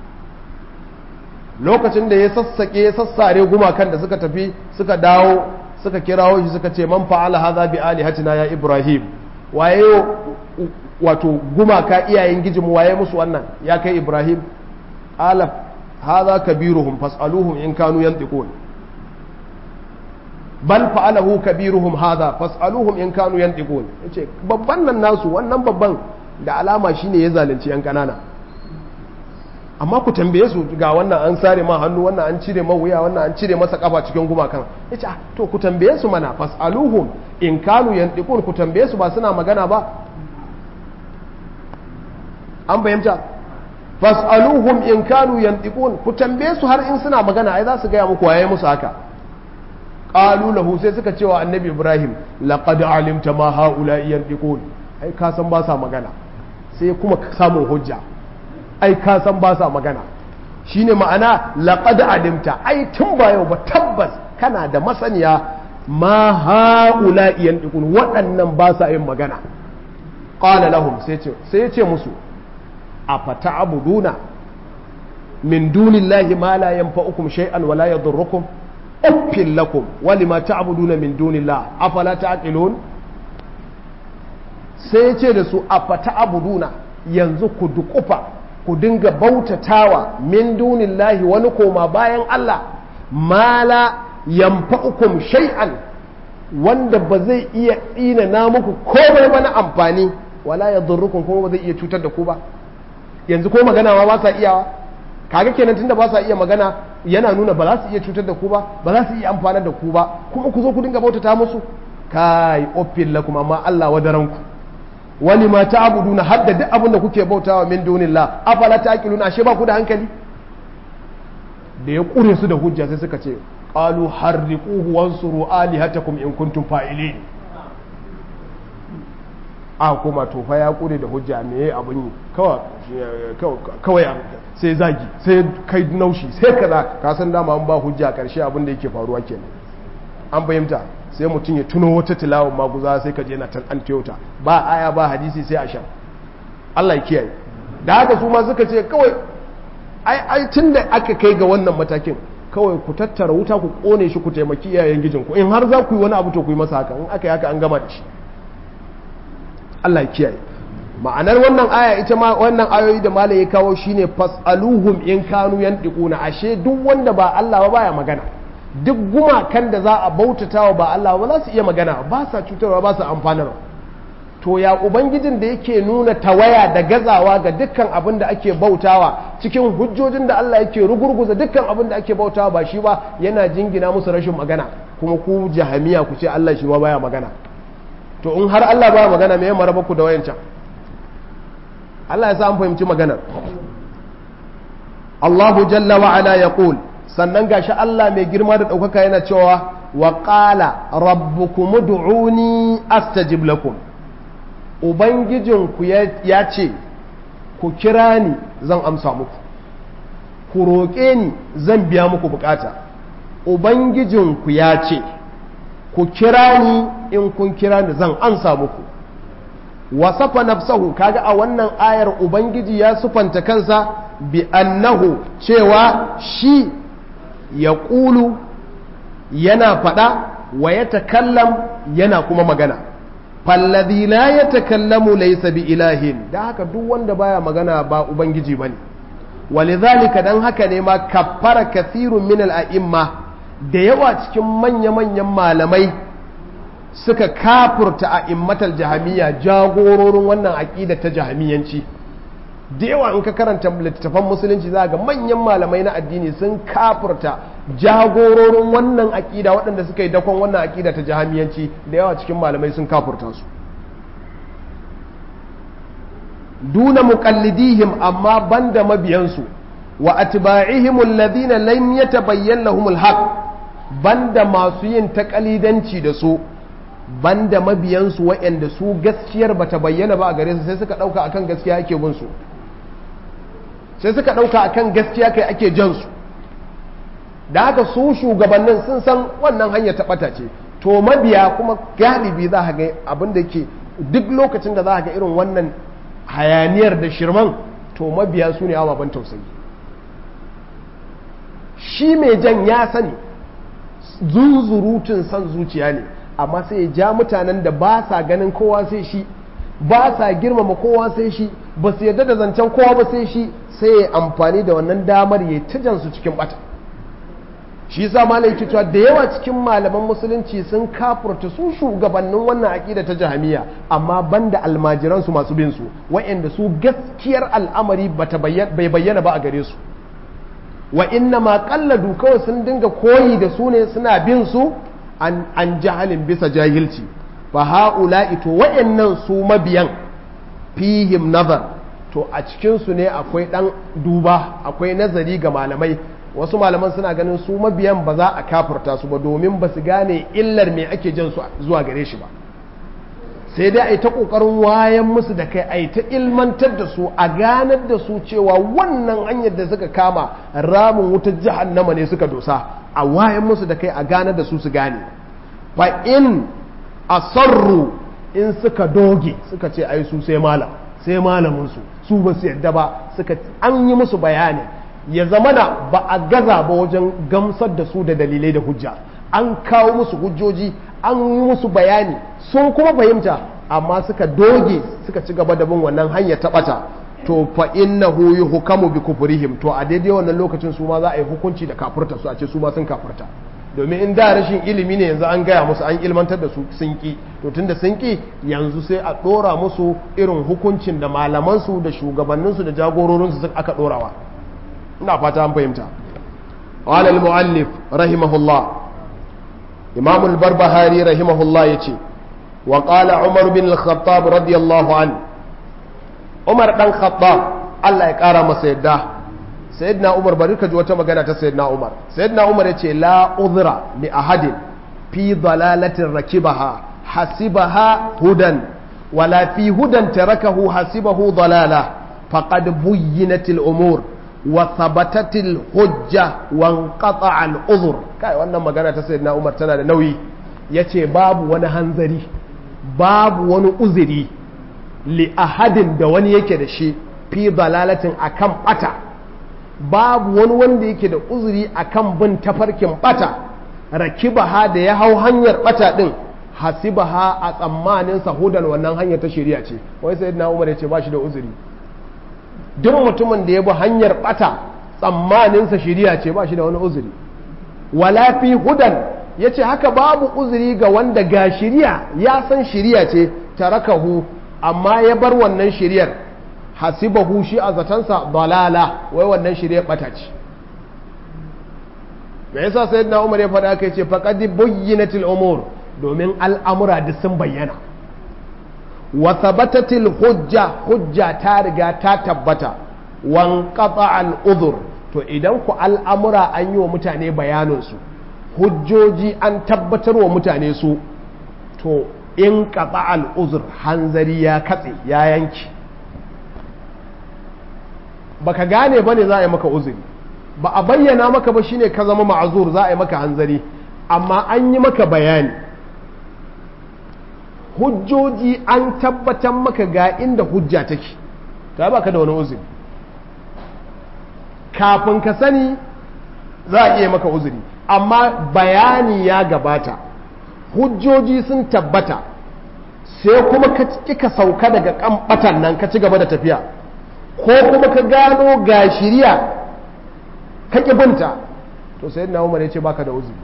lokacin da ya sassake ya sassare gumakan da suka tafi suka dawo suka kirawo shi suka ce man fa'ala hadha bi alihatina ya ibrahim waye wato gumaka iyayen gijinmu waye musu wannan ya kai ibrahim qala hadha kabiruhum fas'aluhum in kanu yantiqun bal fa'alahu kabiruhum hadha fas'aluhum in kanu yantiqun yace babban nan nasu wannan babban da alama shine ya zalunci yan kanana amma ku tambaye su ga wannan an sare ma hannu wannan an cire ma wuya wannan an cire masa kafa cikin gumakan yace to ku tambaye su mana fas'aluhum in kanu yantiqun ku tambaye su ba suna magana ba an fahimta fas'aluhum in kanu yantiqun ku tambaye su har in suna magana ai za su gaya muku waye musu haka qalu lahu sai suka cewa annabi ibrahim laqad alimta ma haula yantiqun ai ka san ba sa magana sai kuma samun hujja ai ka san ba sa magana shine ma'ana laqad alimta ai tun ba yau ba tabbas kana da masaniya ma haula yantiqun waɗannan ba sa yin magana qala lahum sai ce sai ya ce musu afata'buduna min dunillahi ma la yanfa'ukum shay'an wa la yadurrukum uffin lakum wa lima ta'buduna min dunillah afala ta'qilun sai ya ce da su afata'buduna yanzu ku dukufa ku dinga bautatawa min dunillahi wani koma bayan Allah ma la yanfa'ukum shay'an wanda ba zai iya tsina na muku komai ba na amfani wala yadurrukum kuma ba zai iya cutar da ku ba yanzu ko magana ma ba sa iyawa kaga kenan tunda ba sa iya magana yana nuna ba za su iya cutar da ku ba ba za su iya amfanar da ku ba kuma ku zo ku dinga bautata musu kai offin lakum amma Allah wadaran ku wani ma ta'buduna hadda duk abin da kuke bautawa min dunillah afala taqiluna ashe ba ku da hankali da ya kure su da hujja sai suka ce qalu harriquhu wansuru alihatakum in kuntum fa'ilin a kuma tofa ya kure da hujja me ya abin yi kawai sai zagi sai kai naushi sai kaza ka san dama an ba hujja karshe abin da yake faruwa kenan an fahimta sai mutum ya tuno wata tilawar maguza sai ka je na an tiyota ba aya ba hadisi sai a sha Allah ya kiyaye da haka su ma suka ce kawai ai ai tunda aka kai ga wannan matakin kawai ku tattara wuta ku kone shi ku taimaki iyayen gijinku in har za ku yi wani abu to ku yi masa haka in aka yi haka an gama da shi Allah ya kiyaye ma'anar wannan aya ita ma wannan ayoyi da malai ya kawo shine fasaluhum in kanu yantiquna ashe duk wanda ba Allah ba baya magana duk gumakan da za a bautatawa ba Allah ba za su iya magana ba sa cutarwa ba sa amfanarwa to ya ubangijin da yake nuna tawaya da gazawa ga dukkan abin da ake bautawa cikin hujjojin da Allah yake rugurguza dukkan abin da ake bautawa ba shi ba yana jingina musu rashin magana kuma ku jahamiya ku ce Allah shi ma baya magana to in har Allah baya magana me ya maraba ku da wayancan Allah ya sa an fahimci maganar Allahu jalla wa ala yaqul sannan gashi Allah mai girma da ɗaukaka yana cewa wa qala rabbukum ud'uni astajib lakum ubangijinku ya ce ku kira ni zan amsa muku ku roƙe ni zan biya muku bukata ubangijinku ya ce ku kira ni in kun kira ni zan amsa muku wasafa nafsahu kaga a wannan ayar ubangiji ya sufanta kansa bi annahu cewa shi ya ƙulu yana faɗa wa ya takallam yana kuma magana falladhi la yatakallamu laysa bi ilahin da haka duk wanda baya magana ba ubangiji bane walidhalika dan haka ne ma kaffara kathirun min al-a'imma da yawa cikin manya-manyan malamai suka kafurta a'immatal jahamiyya jagororin wannan aqida ta jahamiyanci da yawa in ka karanta littattafan musulunci za ga manyan malamai na addini sun kafurta jagororin wannan aƙida waɗanda suka yi dakon wannan aƙida ta jahamiyanci da yawa cikin malamai sun kafurta su duna muqallidihim amma banda mabiyansu wa atba'ihim alladhina lam yatabayyan lahum alhaq banda masu yin takalidanci da su banda mabiyansu waɗanda su gaskiyar bata bayyana ba a gare su sai suka ɗauka akan gaskiya ake bin su sai suka ɗauka akan gaskiya kai ake jan su da haka su shugabannin sun san wannan hanya ta ɓata ce to mabiya kuma galibi za a ga abin da ke duk lokacin da za a ga irin wannan hayaniyar da shirman to mabiya su ne ababen tausayi shi mai jan ya sani zunzurutun san zuciya ne amma sai ya ja mutanen da ba sa ganin kowa sai shi ba sa girmama kowa sai shi ba su yarda da zancen kowa ba sai shi sai ya amfani da wannan damar ya ta su cikin bata shi yasa malai yake cewa da yawa cikin malaman musulunci sun kafurta su shugabannin wannan aqida ta jahamiya amma banda almajiran su masu bin su wa'anda su gaskiyar al'amari bata bai bayyana ba a gare su wa inna ma qalladu kawai sun dinga koyi da su ne suna bin su an, an jahalin bisa jahilci fa ha'ula'i to wa'annan su mabiyan fihim nazar to a cikinsu ne akwai ɗan duba akwai nazari ga malamai wasu malaman suna ganin su mabiyan ba za a kafurta su ba domin ba su gane illar me ake jan su zuwa gare shi ba sai dai a yi ta ƙoƙarin wayan musu da kai a yi ta ilmantar da su a ganar da su cewa wannan hanyar da suka kama ramin wutar jahannama ne suka dosa a wayan musu da kai a ganar da su su gane fa in asarru in suka doge suka ce ai su sai malam sai malamin su su ba su yadda ba suka an yi musu bayani ya zamana ba a gaza ba wajen gamsar da su da dalilai da hujja an kawo musu hujjoji an yi musu bayani sun kuma fahimta amma suka doge suka ci gaba da bin wannan hanyar ta bata to fa innahu yuhkamu bi kufrihim to a daidai wannan lokacin su ma za a yi hukunci da kafurta su a ce su ma sun kafurta domin in da rashin ilimi ne yanzu an gaya musu an ilmantar da su sun ki to tunda sun ki yanzu sai a dora musu irin hukuncin da malamansu da shugabanninsu da jagororinsu aka dorawa ina fata an fahimta قال المؤلف رحمه الله إمام البربهاري رحمه الله يتي وقال عمر بن الخطاب رضي الله عنه عمر بن الخطاب الله يقرا مسيدا سيدنا عمر بركة جوة مغانا سيدنا عمر سيدنا عمر يتي لا أذر لأحد في ضلالة ركبها حسبها هدى ولا في هدى تركه حسبه ضلالة فقد بينت الأمور وثبتت الحجة وانقطع العذر kai wannan magana ta sayyidina Umar tana da nauyi yace babu wani hanzari babu wani uzuri li ahadin da wani yake da shi fi dalalatin akan bata babu wani wanda yake da uzuri akan bin tafarkin bata rakibaha da ya hau hanyar bata din hasibaha a tsammanin sahudan wannan hanyar ta shari'a ce wai sai na umar ya ce ba shi da uzuri duk mutumin da ya bi hanyar bata tsammaninsa shari'a ce ba shi da wani uzuri wala fi hudan ya ce haka babu uzuri ga wanda ga shari'a ya san shari'a ce tarakahu amma ya bar wannan shari'ar hasibahu shi a zatansa dalala wai wannan shari'ar bata ce me yasa sayyidina umar ya faɗa kai ce faqad buyyinatil umur domin al'amura duk sun bayyana wa thabatatil hujja hujja ta riga ta tabbata wan al udhur to idan ku al'amura an yi wa mutane bayanin su hujjoji an tabbatar wa mutane su to in qata al uzur hanzari ya katse ya yanki baka gane bane za a yi maka uzuri ba a bayyana maka ba shine ka zama ma'azur za a yi maka hanzari amma an yi maka bayani hujjoji an tabbatar maka ga inda hujja take ta baka da wani uzuri kafin ka sani za a iya maka uzuri amma bayani ya gabata hujjoji sun tabbata sai kuma ka kika sauka daga kan nan ka ci gaba da tafiya ko kuma ka gano ga shiriya ka binta to sai na umar ya ce baka da uzuri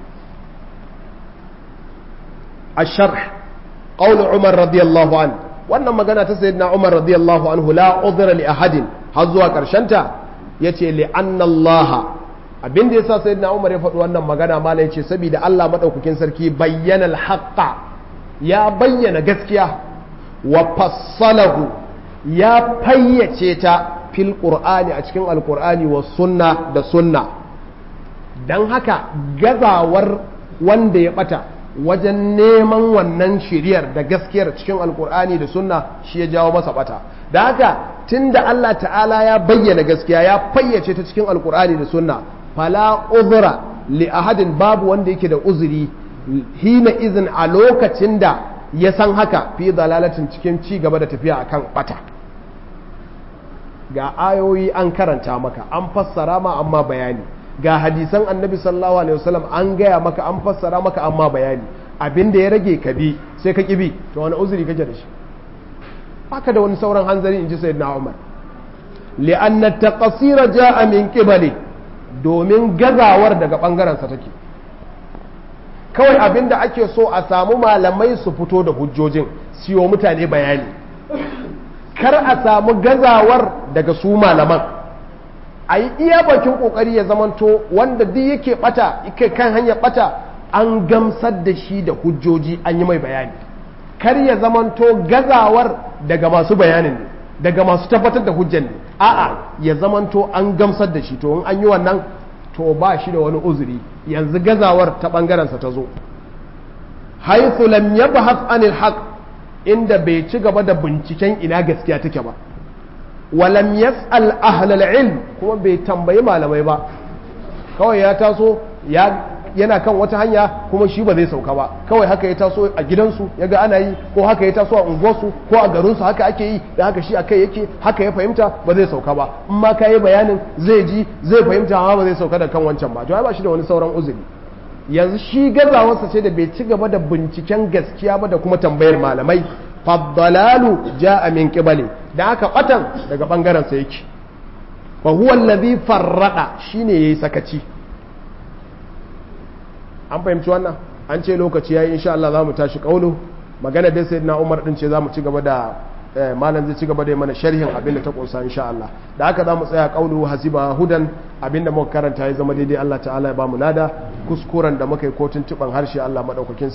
a sharh قول عمر رضي الله عنه wannan magana ta sayyidina Umar radiyallahu anhu la udhra li ahadin har zuwa karshenta yace li anna Allah abinda yasa sayyidina Umar ya faɗi wannan magana mala yace saboda Allah madaukakin sarki bayyana al-haqqa ya bayyana gaskiya wa fassalahu ya fayyace ta fil qur'ani a cikin alqur'ani wa sunna da sunna dan haka gazawar wanda ya bata wajen neman wannan shiriyar da gaskiyar cikin alkur'ani da sunna shi ya jawo masa bata da haka tunda Allah ta'ala ya bayyana gaskiya ya fayyace ta cikin alkur'ani da sunna fala uzra li ahadin babu wanda yake da uzuri hina izin a lokacin da ya san haka fi dalalatin cikin ci gaba da tafiya akan bata ga ayoyi an karanta maka an fassara ma amma bayani ga hadisan annabi sallallahu alaihi wasallam an gaya maka an fassara maka amma bayani abin da ya rage ka bi sai ka kibi to wani uzuri kake da shi baka da wani sauran hanzari in ji sayyidina Umar li'anna taqsira ja'a min qibali domin gazawar daga bangaren sa take kawai abin da ake so a samu malamai su fito da hujjojin siyo mutane bayani kar a samu gazawar daga su malaman a yi iya bakin kokari ya zamanto wanda duk yake bata yake kan hanyar bata an gamsar da shi da hujjoji an yi mai bayani kar ya zamanto gazawar daga masu bayanin ne daga masu tabbatar da hujjan ne a'a ya zamanto an gamsar da shi to in an yi wannan to ba shi da wani uzuri yanzu gazawar ta bangarensa ta zo haythu lam yabhath anil haqq inda bai ci gaba da binciken ina gaskiya take ba walam yas'al ahlal ilm kuma bai tambayi malamai ba kawai ya taso ya yana kan wata hanya kuma shi ba zai sauka ba kawai haka ya taso a gidansu ya ga ana yi ko haka ya taso a unguwarsu ko a garinsu haka ake yi da haka shi akai yake haka ya fahimta ba zai sauka ba in ma ka yi bayanin zai ji zai fahimta amma ba zai sauka da kan wancan ba to ai ba shi da wani sauran uzuri yanzu shi gazawarsa ce da bai ci gaba da binciken gaskiya ba da kuma tambayar malamai faddalalu ja'a min qibali da aka batan daga bangaren sa yake fa huwa allazi farrada shine yayi sakaci an fahimci wannan an ce lokaci yayi insha Allah zamu tashi kaulu magana da sayyidina Umar din ce zamu ci gaba da malam zai ci gaba da mana sharhin abin da ta kunsa insha Allah da haka zamu tsaya kaulu hasiba hudan abin da muka karanta ya zama daidai Allah ta'ala ya bamu lada kuskuren da muka yi kotun tuban harshe Allah madaukakin